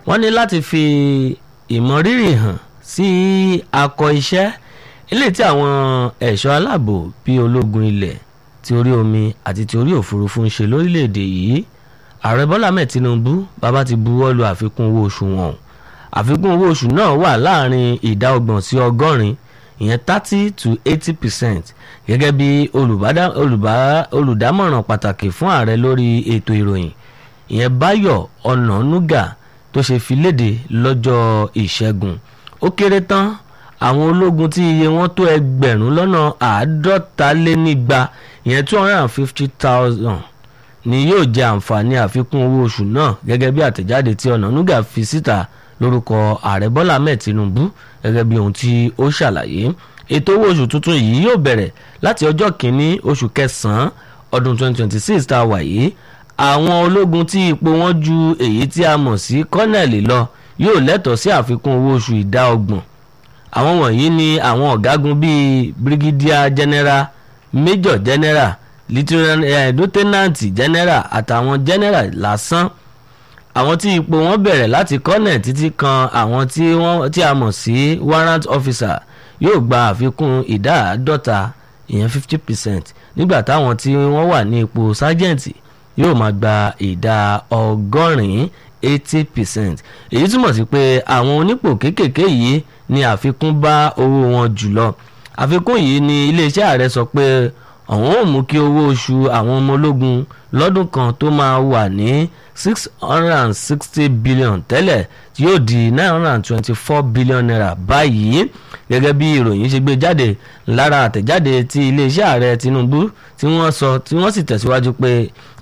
wọ́n ní láti fi ìmọrírì hàn sí akọ iṣẹ́ eléyìí tí àwọn ẹ̀ṣọ́ aláàbò bíi ológun ilẹ̀ ti orí omi àti ti orí òfurufú ń ṣe lórílẹ̀‐èdè yìí ààrẹ bọ́lá ahmed tinubu bàbá ti buwọ́ lu àfikún owó oṣù wọn àfikún owó oṣù náà wà láàrin ìdá ọgbọ̀n sí ọgọ́rin ìyẹn thirty to eighty percent gẹ́gẹ́ bí olùdámọ̀ràn pàtàkì fún ààrẹ lórí ètò ìròyìn ìyẹn báyọ̀ ọ̀nànúgà tó ṣe fi léde lọ́jọ́ ìṣẹ́gun ó kéré tán àwọn ológun tí iye wọn tó ẹgbẹ̀rún lọ́nà àádọ́talénígba ìyẹn two hundred and fifty thousand ni yóò jẹ àǹfààní àfikún owó oṣù náà gẹ́gẹ́ bí àtẹ̀jáde tí ọ̀nànúgà fi síta lórúkọ ààrẹ bọ́lá ahmed tinubu gẹ́gẹ́ bí ohun tí ó ṣàlàyé ètò owó oṣù tuntun yìí yóò bẹ̀rẹ̀ láti ọjọ́ kìíní oṣù kẹsàn-án ọdún 2026 tá a wà yìí àwọn ológun tí ipò wọn ju èyí tí a mọ̀ sí kọ́nẹ̀lì lọ yóò lẹ́tọ̀ọ́ sí àfikún owó oṣù ìdá ọgbọ̀n àwọn wọ̀nyí ni àwọn ọ̀gágun bíi brigadier general major general lieutenant general àtàwọn general lásán àwọn tí ipò wọn bẹ̀rẹ̀ láti kọ́nẹ̀ títí kan àwọn tí wọ́n tí a mọ̀ sí warrant officer yóò gba àfikún ìdá àádọ́ta ìyẹn fifty percent nígbà táwọn tí wọ́n wà ní ipò sergeant yóò máa gba ìdá ọgọ́rin eighty percent èyí túmọ̀ sí pé àwọn onípò kéékèèké yìí ni àfikún bá owó wọn jùlọ àfikún yìí ni iléeṣẹ́ ààrẹ sọ pé àwọn ò mú kí owó oṣù àwọn ọmọ ológun lọ́dún kan tó máa wà ní six hundred and sixty billion tẹ́lẹ̀ tí yóò di nine hundred and twenty-four billion naira báyìí gẹ́gẹ́ bí ìròyìn ṣe gbé jáde lára àtẹ̀jáde tí iléeṣẹ́ ààrẹ Tinubu tí wọ́n sọ tí wọ́n sì tẹ̀síwájú pé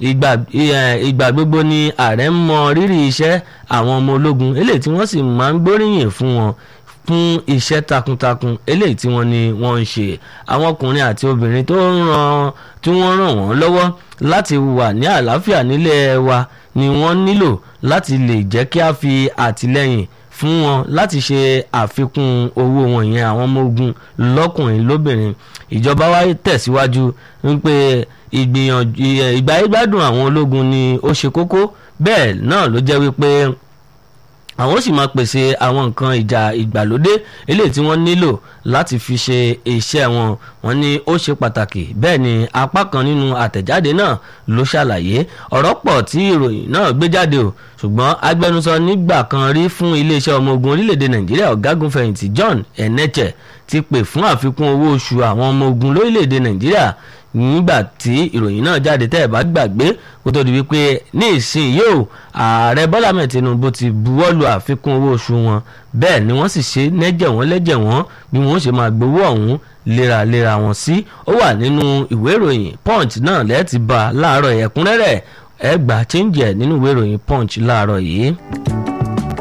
ìgbà gbogbo ni ààrẹ ń mọ rírì iṣẹ́ àwọn ọmọ ológun eléyìí tí wọ́n sì máa ń gbóríyìn fún wọn fún iṣẹ́ takuntakun eléyìí tí wọ́n ní wọ́n ń ṣe àwọn ọkùnrin àti obìnrin tó ń ràn tí wọ́n ràn wọ́n lọ́wọ́ láti wà ní àlàáfíà nílẹ̀ wa ni wọ́n nílò láti lè jẹ́ kí a fi àtìlẹ́yìn fún wọn láti ṣe àfikún owó wọn yẹn àwọn ọmọ ogun lọ́kùnrin lóbìnrin ìjọba wa tẹ̀síwájú wípé ìgbìyànjú ìgbáyégbádùn àwọn ológun ni ó ṣe kókó bẹ́ẹ̀ náà ló jẹ́ wípé àwọn sì máa pèsè àwọn nǹkan ìjà ìgbàlódé eléyìí tí wọ́n nílò láti fi ṣe iṣẹ́ wọn wọ́n ní ó ṣe pàtàkì bẹ́ẹ̀ ni apá kan nínú àtẹ̀jáde náà ló ṣàlàyé ọ̀rọ̀ pọ̀ tí ìròyìn náà gbé jáde o ṣùgbọ́n agbẹnusọ nígbà kan rí fún iléeṣẹ́ ọmọ ogun orílẹ̀-èdè nàìjíríà ọ̀gágun fẹ̀yìntì John Enenche ti pè fún àfikún owó oṣù àwọn ọmọ ogun lórílẹ̀-èdè nàìjíríà nígbà tí ìròyìn náà jáde tẹ́ ẹ̀ bá gbàgbé kó tó di wípé ní ìsìn yóò ààrẹ bọ́lá mẹ́ẹ̀ tinubu ti buwọ́lu àfikún owó oṣù wọn bẹ́ẹ̀ ni wọ́n sì ṣe lẹ́jẹ̀ wọ́n lẹ́jẹ̀ wọ́n bí wọ́n ṣe máa gbowó ọ̀hún léraléra wọn sí ó wà nínú ìwé ìròyìn punch náà lẹ́ẹ̀tì bá láàárọ̀ ẹ̀kúnrẹ́rẹ́ ẹ gbà chíńjẹ̀ nínú ìwé ìròyìn punch láàárọ̀ yìí.